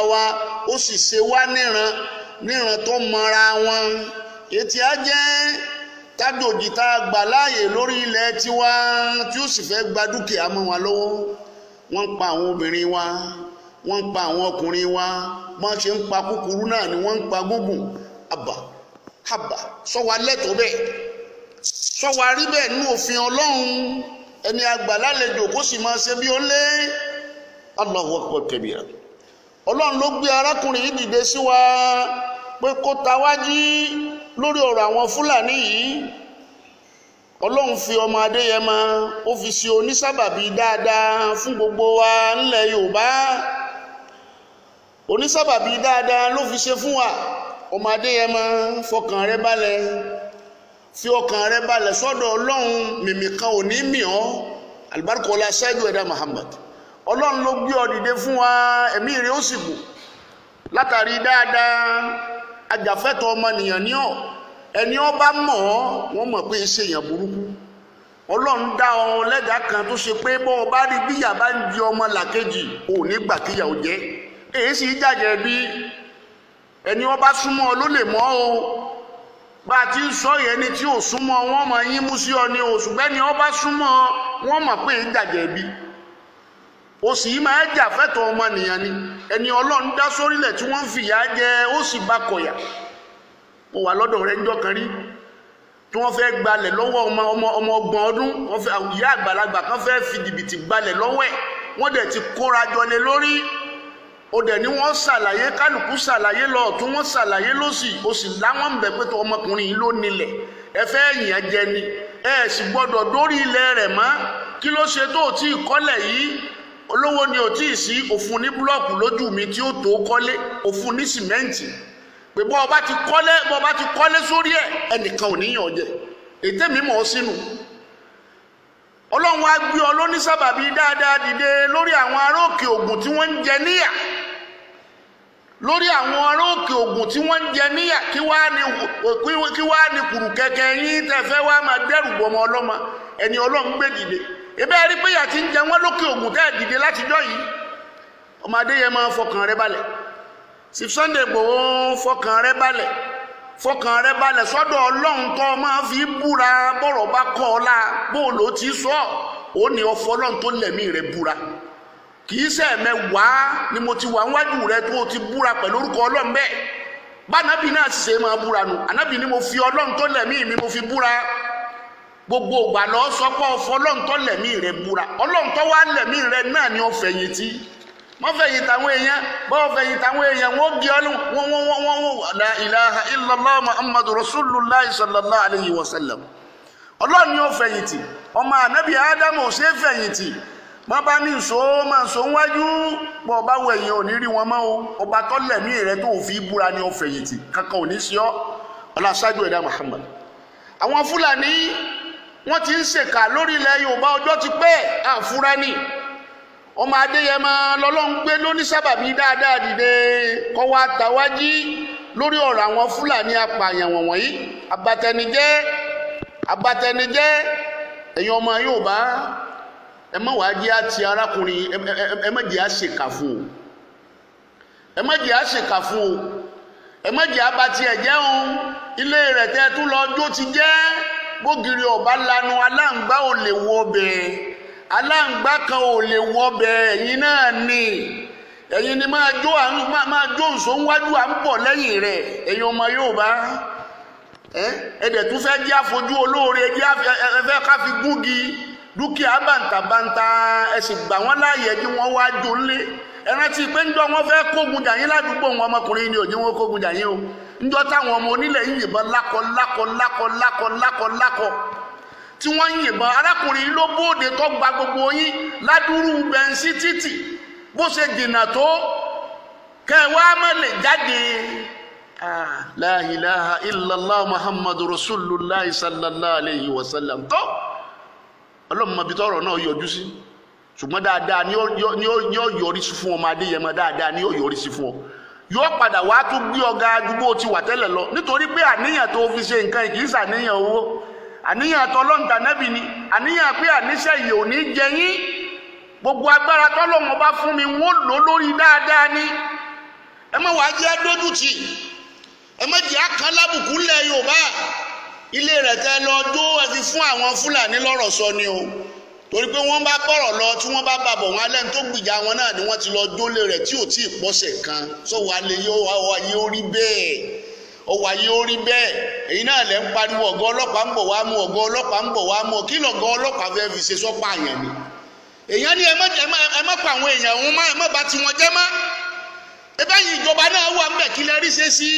wa ó sì ṣe wá níran níran tó mọra wọn ètí á jẹ́ tájòjì tá a gbà láàyè lórí ilẹ̀ tiwa tí ó sì fẹ́ gba dúkìá mọ́ wa lọ́wọ́ wọ́n ń pa àwọn obìnrin wa wọ́n ń pa àwọn ọkùnrin wa wọ́n ṣe ń pa kúkúrú náà ni wọ́n ń pa gúngùn àbà àbà sọ wa lẹ́tọ̀ọ́ bẹ́ẹ̀ sọ wa rí bẹ́ẹ̀ nínú òfin ọlọ́run ẹni àgbà lálejò kó sì máa ṣe bí ó lé Allahu akbar kabira ọlọ́run ló gbé arákùnrin yìí dìde sí wa pé kó ta wá jí lórí ọ̀rọ̀ àwọn fúlàní yìí ọlọ́run fi ọmọ adéyẹmọ ó fi ṣe onísábàbí dáadáa fún gbogbo wa ńlẹ̀ yorùbá onísábàbí dáadáa ló fi ṣe fún wa ọmọ adéyẹmọ fọkàn rẹ balẹ̀ fi ọkàn rẹ balẹ̀ sọ́dọ̀ ọlọ́run mìmì kan ò ní mì ọ́ alibarikola ṣáájú ẹ̀dá muhammad ọlọ́run ló gbé ọ dìde fún wa ẹ̀mí rẹ ó sì kù látàrí dáadáa ajàfẹ́tọ̀ ọmọnìyàn ní ọ ẹni ọ bá mọ̀ ọ́ wọ́n mọ̀ pé ṣe èèyàn burúkú ọlọ́run dá ọ lẹ́dàá kan tó ṣe pé bọ́ ọ bá rí bíyà bá ń di ọmọ làkejì ò ní gbà kíyà ò jẹ́ èyí sì jàjẹ́ bí ẹni ọ bá súnmọ́ ọ ló lè mọ̀ o bá a ti ń sọ yẹn ni tí ò súnmọ́ wọ́n mọ̀ yín mú sí ọ ní o ṣùgbọ́n ẹni ọ bá súnmọ́ wọ́n mọ̀ pé ń jàjẹ́ bí o sì máa jà fẹ́tọ̀ ọmọnìyàn ni ẹni ọlọ́run dá sórílẹ̀ tí wọ́n ń fìyà jẹ ó sì bá kọ̀yà mo wà lọ́dọ̀ rẹ̀ ńjọ́ kan rí tí wọ́n fẹ́ gbalẹ̀ lọ́wọ́ ọmọ ọmọ ọmọ ọgbọ̀n ọdún wọ́n fẹ́ ìyá àgbàlagbà kan fẹ́ fi jìbìtì gbalẹ̀ lọ́wọ́ ẹ̀ wọ́n dẹ̀ ti kóra jọ lé lórí o dẹ̀ ni wọ́n ṣàlàyé kálukú ṣàlàyé lọ tí wọ́n ṣàlàyé lọ́sì o sì láwọn ń bẹ̀ pé tó ọmọkùnrin yìí ló nílẹ̀ ẹ fẹ́ yàn jẹ ni ẹ sì gbọ́dọ̀ dórí ilẹ̀ rẹ̀ mọ́ kí ló ṣe tó tí ì kọ́lẹ̀ yìí olówó ni ò tí ì sí òfun ní búlọ́ọ̀kù lójú mi tí ó tó kọ́lé òfun ní sìmẹ́ǹtì pé bọ́ ọba ti kọ́lé bọ́ ọba ti kọ́lé sórí ẹ̀ ẹnìkan ò níyàn jẹ ètè mi mọ̀ ọ́ sínú ọlọ́run á gbé ọ lónísábàbí dáadáa dìde lórí àwọn ará òkè ògùn tí wọ́n ń jẹ níyà lórí àwọn ará òkè ògùn tí wọ́n ń jẹ níyà kí wàá ní kí wàá ní kùrù kẹ̀kẹ́ yín tẹ́ fẹ́ wàá máa dẹ́rù bọ́ ọmọ ọlọ́mọ ẹni ọlọ́run gbé dìde ebe ẹ rí pé yà ti ń jẹ wọn lókè ògùn tẹ́ ẹ̀ dìde látijọ́ yìí ọmọdé yẹn máa fọkàn rẹ balẹ̀ sí Sunday Igboho fọkàn rẹ balẹ̀ fọkàn rẹ balẹ̀ sọ́dọ̀ ọlọ́run tó máa fi búra bọ́rọ̀ bá kọ́ ọ la bó ló ti sọ ó ní ọfọ ọlọ́run tó lẹ̀mí rẹ búra kì í ṣe ẹ̀mẹ́wàá ni mo ti wà níwájú rẹ tó o ti búra pẹ̀lú orúkọ ọlọ́run bẹ́ẹ̀ bánabi náà sì ṣe máa búra nù ànábì ni mo fi ọlọ́run tó lẹ̀mí mi mo fi búra gbogbo ìgbà lọ sọ pé ọfọ ọlọ́run tó lẹ̀mí rẹ búra ọlọ́run tó wá lẹ̀mí rẹ náà ni ó fẹ̀yìntì wọ́n fẹ̀yìn tàwọn èèyàn bọ́ọ̀ fẹ̀yìn tàwọn èèyàn wọ́n gé ọlọ́run wọ́n wọ́n wọ́n wọ́n wọ́n la ilaha illallah muhammadu rasulullah sallallahu alayhi wa sallam ọlọ́run ni ó fẹ̀yìntì ọmọ ànábì ádámù ò ṣe é fẹ̀yìntì wọ́n bá ní nsọ máa nsọ wájú bọ́ ọba wọ ẹ̀yìn ò ní rí wọn mọ́ o ọba tó lẹ̀mí rẹ tó fi búra ni ó fẹ̀yìntì kankan ò ní sí ọ ọlọ́ṣáájú ẹ̀dá muhammad àwọn fúlàní wọ́n ti ń ṣèkà lórí ilẹ̀ yorùbá ọjọ́ ti pẹ́ àfúrá ni ọmọ adéyẹmọ lọ́lọ́run gbé lóní sábàbí dáadáa dìde kọ́ wa tàwájí lórí ọ̀rọ̀ àwọn fúlàní apààyàn wọ̀nyí abatẹnijẹ́ abatẹnijẹ́ ẹ̀yin ọmọ yorùbá ẹ má wàá jẹ́ àti arákùnrin ẹ má jẹ́ àṣekà fún o ẹ má jẹ́ àṣekà fún o ẹ má jẹ́ abatí ẹ̀jẹ̀ o ilé rẹ̀ tẹ́ tún lọ jó ti jẹ́ bógiri ọba lanu aláǹgbá ò lè wọ bẹ́ẹ̀ aláǹgbá kan ò lè wọ bẹ́ẹ̀ ẹ̀yin náà ni ẹ̀yin ni máa jó à ń máa jó nsọ níwájú à ń bọ̀ lẹ́yìn rẹ̀ ẹ̀yin ọmọ Yorùbá ẹ ẹdẹ tún fẹ́ jẹ́ àfojú olóore jẹ́ ẹfẹ́ ká fi gúngi dúkìá bàǹtàbàǹtà ẹ sì gbà wọ́n láàyè kí wọ́n wá jó ńlé ẹ rántí pé ńjọ́ wọ́n fẹ́ kógun jà yín ládùúgbò wọn ọmọkùnrin ni òjò wọn kógun jà yín o njọ táwọn ọmọ onílẹ̀ ń yìnbọn lákọ lákọ lákọ lákọ lákọ lákọ tí wọ́n ń yìnbọn arákùnrin ló bóde tó gba gbogbo yín ládùúrú bẹ̀ǹsì títì bó ṣe dènà tó kẹwàá má lè jáde. la ilaha illallah muhammadu rasulullah sallallahu alayhi wa sallam tó ọlọ́mọbi tọrọ náà yọjú sí ṣùgbọ́n dáadáa ni ó yọrí sí fún ọmọ adéyẹmọ dáadáa ni ó yọrí sí fún ọ yóò padà wá tún gbé ọgá àdúgbò ti wà tẹ́lẹ̀ lọ nítorí pé àníyàn tó fi ṣe nǹkan kì í ṣàníyàn owó àníyàn tọlọ́ǹtà nẹ́bì ni àníyàn pé àníṣe yìí ò ní jẹ yín gbogbo agbára tọ́lọ́wọ́n bá fún mi wọ́n lò lórí dáadáa ni ẹ má wàá jẹ́ dójútì ẹ má jẹ́ àkàn lábùkù lẹ̀ yorùbá ilé rẹ̀ tẹ́ lọ dó ẹ fi fún àwọn fúlàní lọ́rọ̀ sọ ni o torí pé wọ́n bá bọ̀rọ̀ lọ tí wọ́n bá bàbọ̀ wọn alẹ́ tó gbìjà wọn náà ni wọ́n ti lọ dólé rẹ̀ tí ò tí ì pọ́sẹ̀ kan sọ wà lè yọ ọwọ́ ayé orí bẹ́ẹ̀ ọwọ́ ayé orí bẹ́ẹ̀ èyí náà lẹ́ ń pariwo ọ̀gá ọlọ́pàá ń bọ̀ wá mú ọ̀gá ọlọ́pàá ń bọ̀ wá mú kí lọ̀gá ọlọ́pàá fẹ́ fi ṣe sọ́pà àyàn ni èèyàn ní ẹ má ẹ má pa àwọn èèyàn wọn má ẹ má bà tiwọn jẹ́ má ebe yìí ìjọba náà wà ń bẹ̀ kí lẹ rí ṣe sí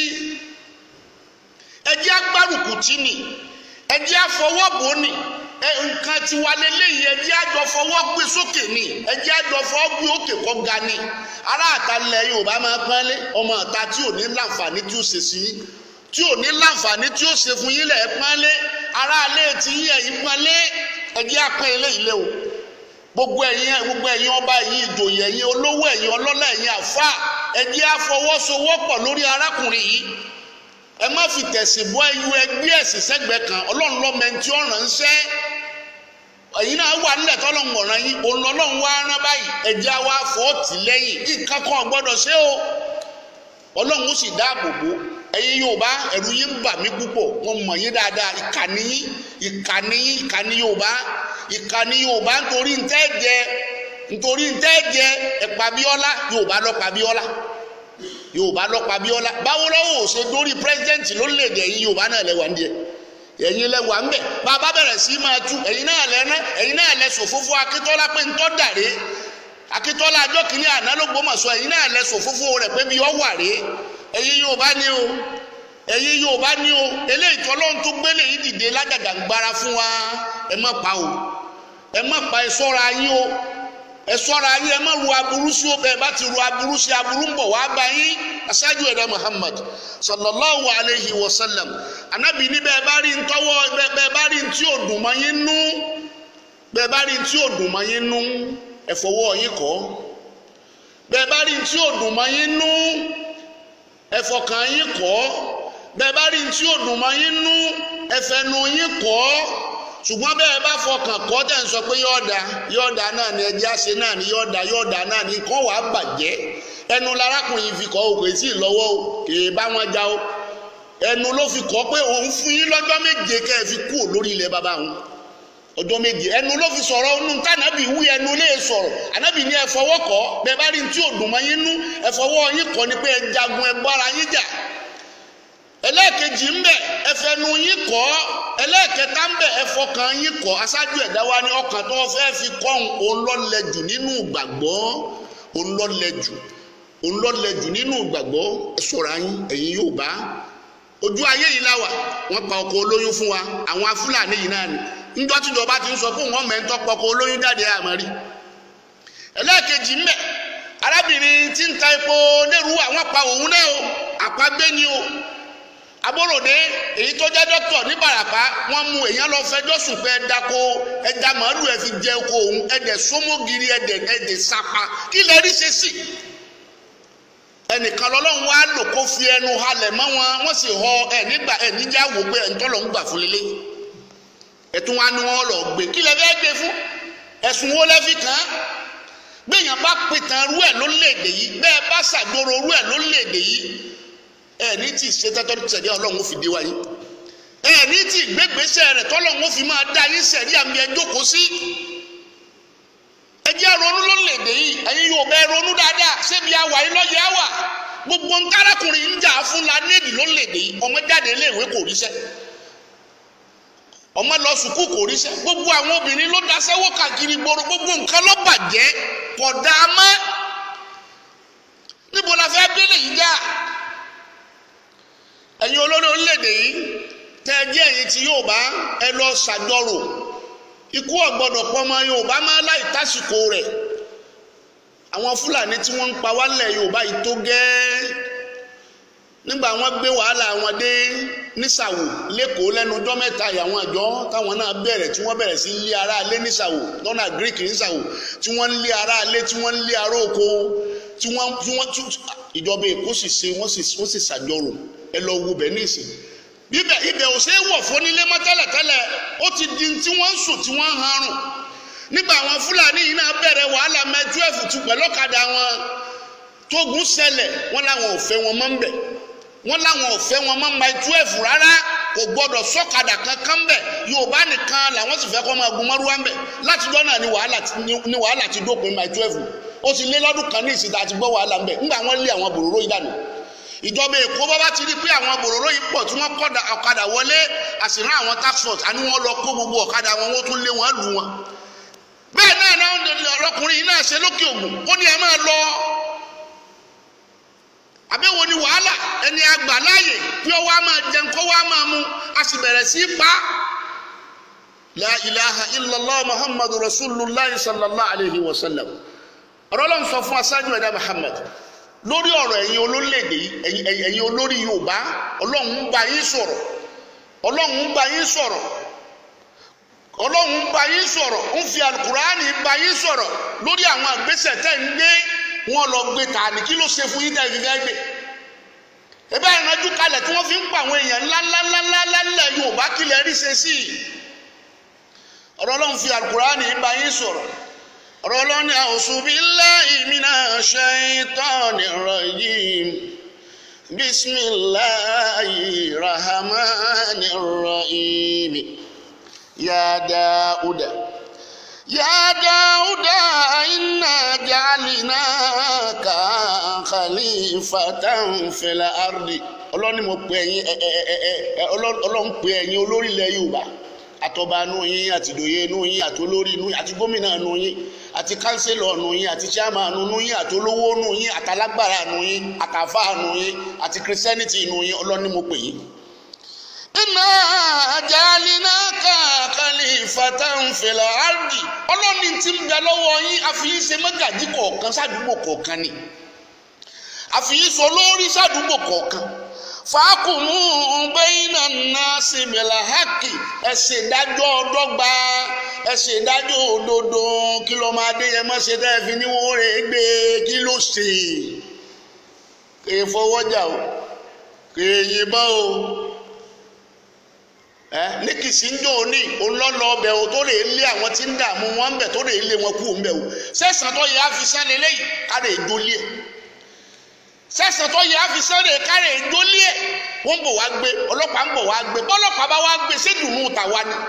ẹ jẹ́ agbárùkù tì ní ẹ jẹ́ afọwọ́bò ní nǹkan ti wà lélẹ́yìí ẹ jẹ́ àjọ fọwọ́ gbé sókè ní ẹ jẹ́ àjọ fọwọ́ gbé òkè kọ́ ga ní ará àtàlẹ̀ Yorùbá máa pọ́nlé ọmọ ọ̀ta tí ò ní láǹfààní tí ó ṣe sí yín tí ò ní láǹfààní tí ó ṣe fún yín lẹ̀ pọ́nlé ará alẹ́ tí yín ẹ̀yìn pọ́nlé ẹ jẹ́ apẹ́ eléyìí lé o gbogbo ẹ̀yin gbogbo ẹ̀yin ọba ẹ̀yin ìjòyè ẹ̀yin olówó ẹ̀yin ọlọ́lá ẹ̀yin àfa ẹ jẹ́ àfọwọ́sowọ́pọ̀ lórí arákùnrin yìí ẹ má fi tẹ̀sìn bọ́ ẹyú ẹgbẹ́ ẹ̀sìn sẹ́gbẹ̀ẹ́ kan ọlọ́run lọ́mẹntì ọ̀ràn ń sẹ́ ẹ̀yin náà wà nílẹ̀ tọ́lọ́run ọ̀ràn yín òun lọ́lọ́run wá rán báyìí ẹ̀jẹ̀ wa fọ́ tì lẹ́yìn nǹkan kan gbọ́dọ̀ ṣe o ọlọ́run ó sì dáàbò bò ẹ̀yin Yorùbá ẹ̀rù yín ń bà mí púpọ̀ wọ́n mọ̀ yín dáadáa ìkànnì yín ìkànnì yín ìkànnì Yorùbá ìkànnì Yorùbá nítorí ntẹ́ jẹ nítorí ntẹ́ jẹ ẹ̀pà bíọ́lá Yorùbá lọ́pàá bíọ́lá Yorùbá lọ́pàá bíọ́lá báwo lọ́wọ́ ò ṣe dórí pírẹ́sidẹ́ǹtì lórílẹ̀‐èdè ẹ̀yin Yorùbá náà lẹ́wà ń díẹ̀ ẹ̀yin lẹ́wà ń bẹ̀ bàbá bẹ̀rẹ̀ sí máa tú ẹ̀yin náà lẹ́ná ẹ̀yin náà lẹ sòfófó Akíntọ́lá pé ntọ́ dàrí Akíntọ́lá ajọ́ kìíní àná ló gbọ́mọ̀ sọ ẹ̀yin náà lẹ sòfófó rẹ̀ pé bí ọ wà rí ẹ̀yin Yorùbá ni o ẹ̀yin Yorùbá ni o eléyìí tọ́lọ́run tó gbélé yìí dìde lágàgàǹgbara fún wa ẹ má pa o ẹ má pa ẹ sọ́ra yín o ẹ ṣọ́ra yín ẹ má ru aburú sí o bẹ́ẹ̀ bá ti ru aburú sí aburú ń bọ̀ wá bá yín aṣáájú ẹ̀dá Muhammad sallallahu alayhi wa sallam anabi ní bẹ́ẹ̀ bá rí ntọ́wọ́ bẹ́ẹ̀ bá rí ntí ò dùn mọ́ yín nú bẹ́ẹ̀ bá rí ntí ò dùn mọ́ yín nú ẹ fọwọ́ yín kọ́ bẹ́ẹ̀ bá rí ntí ò dùn mọ́ yín nú ẹ fọkàn yín kọ́ bẹ́ẹ̀ bá rí ntí ò dùn mọ́ yín nú ẹ fẹnu yín kọ́ ṣùgbọ́n bẹ́ẹ̀ bá fọkàn kọ́ tẹ̀ ń sọ pé yọ̀ọ̀dà yọ̀ọ̀dà náà ni ẹjẹ́ àṣẹ náà ni yọ̀ọ̀dà yọ̀ọ̀dà náà ni kọ́ wàá bàjẹ́ ẹnu larákùnrin fi kọ́ òkè sí ìlọ́wọ́ o kì í bá wọn já o ẹnu ló fi kọ́ pé òun fún yín lọ́jọ́ méje kẹ́ ẹ fi kú lórí ilẹ̀ bàbá òun ọjọ́ méje ẹnu ló fi sọ̀rọ̀ ọ̀nù tànàbì wí ẹnu lè sọ̀rọ̀ ànábì ní ẹ fọwọ́ kọ́ bẹ́ẹ̀ bá rí ní tí ò dùn mọ́ yín nú ẹ fọwọ́ yín kọ́ ni pé ẹ jagun ẹ bára yín jà ẹlẹ́ẹ̀kejì ń bẹ̀ ẹfẹnu yín kọ́ ẹlẹ́ẹ̀kẹta ń bẹ̀ ẹfọkàn yín kọ́ aṣáájú ẹ̀dá wa ní ọkàn tó fẹ́ fi kọ́hún òun lọ́lẹ́jù nínú ìgbàgbọ́ òun lọ́lẹ́jù òun lọ́lẹ́jù nínú ìgbàgbọ́ ẹ̀ṣọ́ra yín ẹ̀yin yóò bá ojú ayé yìí láwà wọ́n pa ọkọ̀ olóyún fún wa àwọn afúlàní yìí náà ni níjọ́ tíjọba ti ń sọ fún wọn mẹ́ńtọ́ pọkọ̀ olóyún jáde àmọ́rí ẹlẹ́ẹ̀kejì ń bẹ̀ arábìnrin tí ń ta epo lérú àwọn pa òun náà o àpagbé ni o aborode èyí tó jẹ́ dókítà ní barapa wọ́n mú èèyàn lọ fẹjọ́ sùn pé ẹ̀dá ko ẹ̀dá màálù ẹ̀ fi jẹ oko òun ẹ̀dẹ̀ sómógiri ẹ̀dẹ̀ ẹ̀dẹ̀ sapa kí lè rí ṣe sí. ẹnìkan lọ́lọ́run wá lò kó fi ẹnu halẹ̀ mọ́ wọn wọ́n sì họ ẹ̀ nígbà ẹ̀ níjà wò pé ẹ̀ ń tọ́lọ̀ ń gbà fún lélẹ̀ ẹ̀tún wa ni wọ́n lọ gbé kí lè fẹ́ gbé fún ẹ̀sùn wo lẹ́ fi kàn án gbẹ̀yàn bá pìtàn rú ẹ̀ lórílẹ̀‐èdè yìí bẹ́ẹ̀ bá ṣàgbóró rú ẹ̀ lórílẹ̀‐èdè yìí ẹni tí ìṣètọ́tọ́ tẹ̀lé ọlọ́run fi dé wáyé ẹni tí ìgbégbèsè rẹ̀ tọ́lọ́run fi máa dá yín sẹ̀rí àmì ẹjọ́ kó sí. ẹ jẹ́ ronú lórílẹ̀‐èdè yìí ẹ̀yin yóò bẹ́ẹ̀ ronú dáadáa ṣébi àwà yín lọ́yẹ̀ àwà gbogbo nkárakùnrin ń jà fún la nídìí lórílẹ̀‐èdè yìí ọmọ jáde iléèwé kò ríṣẹ́ ọmọ lọ sùkúù kò ríṣẹ́ gbogbo àwọn obìnrin ló daṣẹ́wó káàkiri gbòòrò gbogbo nǹkan ló bàjẹ́ kò dáa mọ́ níbo la fẹ́ bẹ́lẹ̀ yìí já ẹ̀yin olórí orílẹ̀-èdè yìí tẹ́ ẹ jẹ́ ẹ̀yin tí Yorùbá ẹ lọ ṣàjọrò ikú ọ̀gbọ́dọ̀ pọ́nmọ Yorùbá máa láì tásìkò rẹ̀ àwọn Fúlàní tí wọ́n ń pa wálẹ̀ Yorùbá yìí tó gẹ́ẹ́ nígbà wọ́n gbé wàhálà wọn dé nísàwò lẹ́kọ̀ọ́ lẹ́nu ọjọ́ mẹ́ta ìyàwọn àjọ táwọn náà bẹ̀rẹ̀ tí wọ́n bẹ̀rẹ̀ sí lé ara alé nísàwò lọ́nà Greek nísàwò tí wọ́n ń lé ara alé tí wọ́n ń lé ara oko tí wọ́n tí wọ́n ìjọba Èkó sì ṣe wọ́n sì wọ́n sì ṣàjọrò ẹ lọ wo bẹ̀ ní ìsìn bíbẹ̀ ibẹ̀ ò ṣe é wọ̀ fún nílé mọ́ tẹ́lẹ̀tẹ́lẹ̀ ó ti di tí wọ́n ń sùn tí wọ́n ń harùn nígbà àwọn Fúlàní yìí náà bẹ̀rẹ̀ wàhálà mẹ́ twelve tù pẹ̀lú ọ̀kadà wọn tógun ṣẹlẹ̀ wọ́n láwọn ò fẹ́ wọn mọ́ ń bẹ̀ wọ́n láwọn ò fẹ́ wọn mọ́ mile twelve rárá kò gbọ́dọ̀ sọ́kadà kankan bẹ̀ yorùbá nìkan làwọn sì fẹ́ kọ́ máa gun mọ́rúwá ń bẹ̀ látijọ́ náà ni wàhálà ni wàhálà ti dópin mile twelve ó ti lé lọ́dún kan ní ìsìta àti gbọ́ wàhálà ń bẹ̀ ńgbà wọ́n lé àwọn bòróró yìí dànù ìjọba èkó bá bá ti rí pé àwọn bòróró yìí pọ̀ tí wọ́n kọ́ ọ̀kadà wọlé àsìrán àwọn tax force àní wọ́n lọ kó gbogbo ọ̀kadà wọn wọ́n tún lé wọn lù wọn bẹ́ẹ̀ náà náà ọlọ́kùnrin yìí náà ṣe lókè ògùn ó ní ẹ máa lọ àbẹ̀wò ni wàhálà ẹni àgbà láàyè pé ó wá máa jẹun kó wá máa mu a sì bẹ̀rẹ̀ sí í pa la ilaha illallah muhammadu rasulillah sallallahu alayhi wa sallam ọ̀rọ̀ ló ń sọ fún aṣáájú ẹ̀dá muhammad lórí ọ̀rọ̀ ẹ̀yin olólédè ẹ̀yin olórí yorùbá ọlọ́run ń bá yín sọ̀rọ̀ ọlọ́run ń bá yín sọ̀rọ̀ ọlọ́run ń bá yín sọ̀rọ̀ ń fi alukurani bá yín sọ̀rọ̀ lórí àwọn àgbésẹ̀ tẹ̀ ń gbé wọn lọ gbé tààní kí ló ṣe fún yín tẹ̀ fífẹ́ gbé ebe ìrànjú kalẹ̀ tí wọ́n fi ń pa àwọn èèyàn ńláńláńláńlá ńlẹ̀ yorùbá kílẹ̀ rí ṣe sí i ọ̀rọ̀ ọlọ́run fi alukurani bá yín sọ̀rọ̀ ọ̀rọ̀ ọlọ́run ní a'udhu billahi minash shaitanir rajim bismillahir rahmanir rahim ya Dauda ya Dauda inna ja'alnaka khalifatan fil ardi ọlọ́run ni mo pè ẹ̀yin ọlọ́run pè ẹ̀yin olórí ilẹ̀ yorùbá àtọba nù yín àti ìdòye nù yín àti olórí nù yín àti gómìnà nù yín àti kánsílọ̀ nù yín àti chairman nù yín àti olówó nù yín àtàlágbára nù yín àtàfà nù yín àti christianity nù yín ọlọ́ni mo pè yín. iná àjálínà kàkàlì fatanfẹ̀lẹ̀ ardi ọlọ́ni ti ń bẹ lọ́wọ́ yín àfihàn ṣe mọ́gàjí kọ̀ọ̀kan sádùúgbò kọ̀ọ̀kan ni àfihàn sọ lórí sádùúgbò kọ̀ọ̀kan fàákùmù bẹ́yìnà náà síbìlà hákì ẹ̀sìn ìdájọ́ ọdọ́gba ẹ̀sìn ìdájọ́ òdodo kí ló máa dé yẹn mọ́ ṣe tẹ́ fi ní wọ́n rẹ̀ gbé kí ló ṣe kè é fọwọ́jà o kè é yìnbọn o ẹ ní kìsì ń dùn ní olọ́lọ́ ọbẹ̀ o tó lè lé àwọn tí ń dààmú wọn ń bẹ̀ tó lè lé wọn kú ń bẹ̀ o sẹ́sàn tó yẹ àfisẹ́ lélẹ́yìí ká lè jólé ẹ̀ sẹ́sàn tó yẹ àfisẹ́rẹ́ kárẹ̀ ìjólé ẹ̀ wọ́n bọ̀ wá gbé ọlọ́pàá ń bọ̀ wá gbé bọ́lọ́pàá bá wá gbé sédùnú tàwa ni.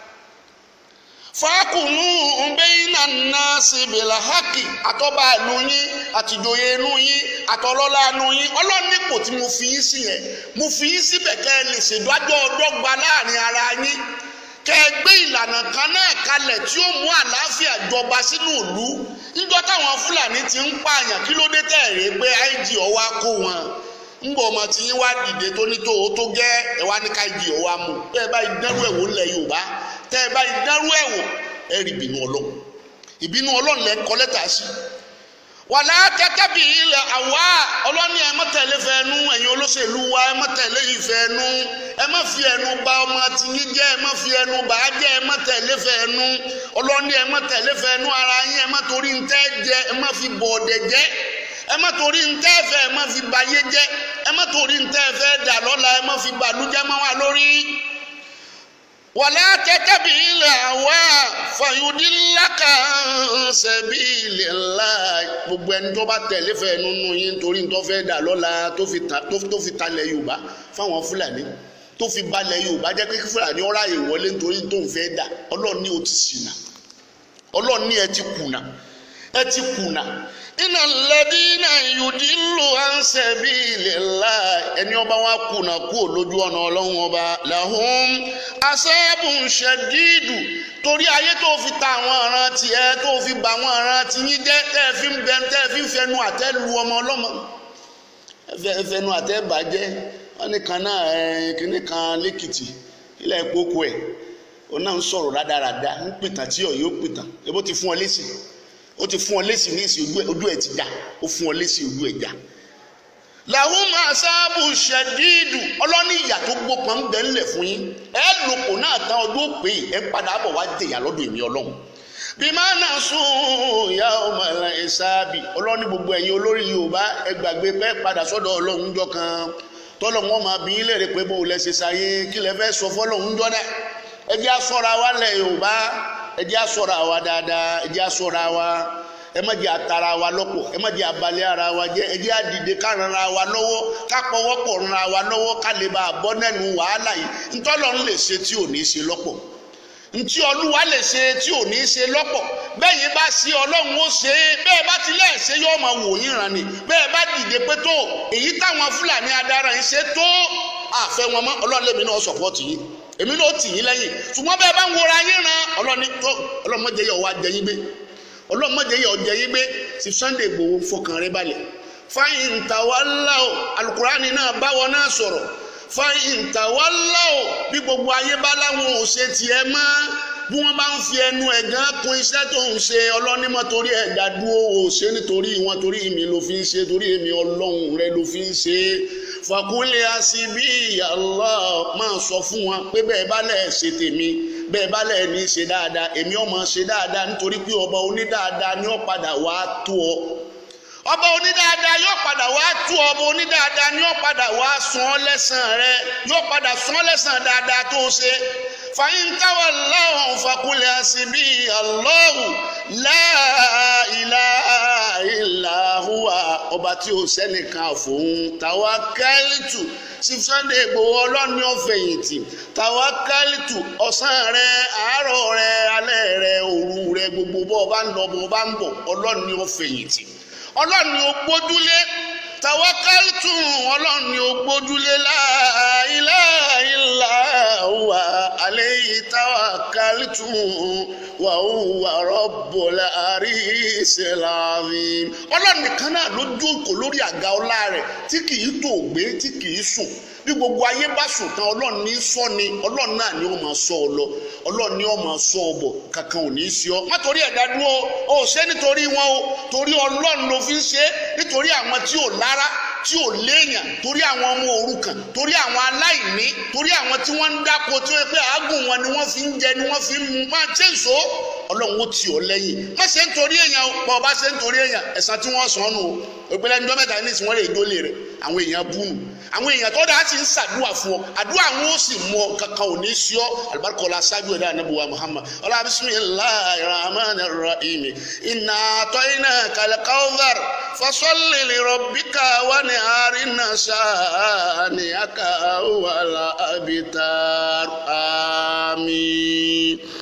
fàákùnú bẹ́yìnà náà síbìlà hákì àtọ́ba ìlú yín àtìjòyè inú yín àtọ́lọ́lá inú yín ọlọ́nípò tí mo fi yín sí yẹn mo fi yín síbẹ̀ kẹ́ ẹ lè ṣèdájọ́ ọdọ́gba láàrin ara yín kẹ́ ẹ gbé ìlànà kan náà kalẹ̀ tí ó mú àlàáfíà jọba sínú ìlú níjọ́ táwọn fúlàní ti ń pààyàn kí ló dé tẹ̀rẹ̀ pé ig ọwá kó wọn ń bọ̀ ọmọ tí yín wá dìde tó ní tó o tó gẹ́ ẹ wá ní ká ig ọwá mu tẹ́ ẹ bá ìdánrú ẹ̀wò ńlẹ̀ yorùbá tẹ́ ẹ bá ìdánrú ẹ̀wò ẹ rí ìbínú ọlọ́run ìbínú ọlọ́run lẹ́ kọ́ lẹ́tà sí wàlá kẹ́kẹ́ bí ilẹ̀ àwa ọlọ́ni ẹ má tẹ̀lé fẹ́ẹ́nu ẹ̀yin olóṣèlú wa ẹ má tẹ̀lé ìfẹ́ẹ́nu ẹ má fi ẹnu bà ọmọ tìyín jẹ́ ẹ má fi ẹnu bà á jẹ́ ẹ má tẹ̀lé fẹ́ẹ́nu ọlọ́ni ẹ má tẹ̀lé fẹ́ẹ́nu ara yín ẹ má torí ntẹ́ jẹ ẹ má fi bọ̀ ọ̀dẹ̀ jẹ́ ẹ má torí ntẹ́ fẹ́ ẹ má fi bayé jẹ́ ẹ má torí ntẹ́ fẹ́ dà lọ́la ẹ má fi bàlújẹ́ mọ́ wa lórí wàlá kẹ́kẹ́ bí ilẹ̀ àwa fàyọdínláka sẹ́bílì ńlá gbogbo ẹni tó bá tẹ̀lé fẹ́ nínú yín torí tó fẹ́ dà lọ́la tó fi talẹ̀ yorùbá fáwọn fúlàní tó fi balẹ̀ yorùbá jẹ́ pé fúlàní ọ̀rá yìí wọlé nítorí tó ń fẹ́ dà ọlọ́run ní o ti ṣìnà ọlọ́run ní ẹ ti kùnà ẹ ti kùnà iná lẹ́dínà yùdílù ansẹ̀bílì ńlá ẹni ọba wa kùnà kú lójú ọ̀nà ọlọ́run ọba làhùn asẹ́bùn ṣẹ̀dídù torí ayé tó fi ta àwọn ọ̀ràn tiẹ̀ tó fi bà àwọn ọ̀ràn tiyín jẹ́ tẹ́ ẹ fi ń bẹ tẹ́ ẹ fi ń fẹnu àtẹ́ lu ọmọ ọlọ́mọ ẹ fẹnu àtẹ́ bàjẹ́ wọn ní kan náà ẹ kíní kan lẹ́kìtì ilẹ̀ ìpókò ẹ̀ òun náà ń sọ̀rọ̀ rádaràda ń pìtàn tí ọ̀yọ́ pìtàn ebó ti fún ọ lẹ́sìn ó ti fún ọ lésì ní ìsìn ojú ẹ ti já ó fún ọ lésì ojú ẹ já. làwọn máa sábù ṣẹdíìdù ọlọ́ní ìyà tó gbópọn ń bẹ ńlẹ̀ fún yín ẹ lòpò náà tán ọdún òpè ẹ padà bọ̀ wá jẹ̀yà lọ́dọ̀ èmi ọlọ́run. bí máa nà sùn ìyá ọmọ ẹ sábì ọlọ́ní gbogbo ẹ̀yin olórí yorùbá ẹ gbàgbé pé padà sọ́dọ̀ ọlọ́run jọ kan tọ́lọ̀ wọn máa bí ilé rẹ̀ pé bó lẹ ṣe ṣayé kí lẹ fẹ́ sọ fọ́lọ́run jọ náà ẹ jẹ́ àsọ̀rọ̀ àwa lẹ̀ yorùbá ẹ jẹ́ àsọ̀rọ̀ àwa dáadáa ẹ jẹ́ àsọ̀rọ̀ àwa ẹ má jẹ́ àtàrà wa lọ́pọ̀ ẹ má jẹ́ abalẹ̀ ara wa jẹ́ ẹ jẹ́ àdìde ká ran ara wa lọ́wọ́ ká pọwọ́pọ̀ ran ara wa lọ́wọ́ ká lè bá a bọ́ nẹ́nu wàhálà yìí ntọ́lọ́ ń lè ṣe tí ò ní ṣe lọ́pọ̀ ntí olúwa lè ṣe tí ò ní ṣe lọ́pọ̀ bẹ́ẹ̀ yìí bá ṣe ọlọ́run ó ṣe é bẹ́ẹ̀ bá ti lẹ́ẹ̀ ṣe yóò máa wò yín ràn ní bẹ́ẹ̀ bá dìde pé tó èyí táwọn fúlàní adára yìí ṣe tó àfẹ́ wọn mọ́ ọlọ́run lèmi náà sọ̀pọ̀tì yìí èmi náà tì yín lẹ́yìn ṣùgbọ́n bẹ́ẹ̀ bá ń wọra yín ran ọlọ́run tó ọlọ́run mọ̀jẹ̀ yọ̀ wá jẹ yín gbé ọlọ́run mọ̀jẹ̀ yọ̀ jẹ yín gbé ti Sunday Igboho fọkàn rẹ balẹ̀ fáyìn tàwálà o alukurani náà báwọn náà sọ̀rọ̀ fáyìn tàwálà o bí gbogbo ayé bá láwọn ò ṣe tiẹ̀ mọ́ bí wọ́n bá ń fi ẹnu ẹ̀gán kún iṣẹ́ tó ń ṣe ọlọ́nímọ̀ torí ẹ̀dá dúró ò ṣe nítorí wọn torí èmi ló fi ń ṣe torí èmi ọlọ́run rẹ ló fi ń ṣe fàkúlẹ̀ àṣìbí Allah máa sọ fún wọn pé bẹ́ẹ̀ bá lẹ̀ ṣe tèmi bẹ́ẹ̀ bá lẹ̀ ní ṣe dáadáa èmi ọmọ ṣe dáadáa nítorí pé ọba onídáadáa ni ó padà wá tó ọ ọba onídáadáa yóò padà wá tú ọba onídáadáa ni yóò padà wá san ọ́ lẹ́san rẹ yóò padà san ọ́ lẹ́san dáadáa tó ṣe fàyín táwọn lọ́hùn fàkúlẹ̀ àṣìbí Allahu la ilaha illa huwa ọba tí ó sẹ́nìkan fòun tawakkaltu sí Sunday Igboho ọlọ́ni ọ̀fẹ̀yìntì tawakkaltu ọ̀sán rẹ àárọ̀ rẹ alẹ́ rẹ òru rẹ gbogbo bọ́ ọba ń lọ bọ́ ọba ń bọ̀ ọlọ́ni ọ̀fẹ̀yìntì ọlọ́ni ó gbójúlé tawakkaltu ọlọ́ni ó gbójúlé la ilaha illa huwa alayhi tawakkaltu wa huwa rabbul arshil azim ọlọ́ni nìkan náà ló jókòó lórí àga ọlá rẹ̀ tí kì í tó gbé tí kì í sùn bí gbogbo ayé bá sùn tán ọlọ́run ní sọ ni ọlọ́run náà ni ó máa sọ ọ lọ ọlọ́run ni ó máa sọ ọ bọ̀ kankan ò ní í sí ọ má torí ẹ̀dá dúró o ò ṣe nítorí wọn o torí ọlọ́run ló fi ń ṣe nítorí àwọn tí ò lára tí ò léèyàn torí àwọn ọmọ òrukàn torí àwọn aláìní torí àwọn tí wọ́n ń dáko tí wọ́n pé àágùn wọn ni wọ́n fi ń jẹ ni wọ́n fi ń mu máa ṣe ń so ọlọ́run ó tì ọ́ lẹ́yìn má ṣe ń torí èèyàn bọ́ ọ bá ṣe ń torí èèyàn ẹ̀san tí wọ́n sàn nù o ìpínlẹ̀ ní dọ́mẹ́ta ní ìsìn wọ́n lè dólè rẹ̀ àwọn èèyàn bú nù àwọn èèyàn tó dáa sì ń ṣàdúrà fún ọ àdúrà wọn ó sì mú ọ kankan ò ní sí ọ alibarikọla ṣáájú ẹ̀dá anabuwa muhammad ọlá bisimilahi rahman rahim iná àtọ́yìnà kàlẹ́kàwọ́dàr fasolli li rabbika wà ní àrínà sáà ní àkàwọ́ wàlà abitar àmín.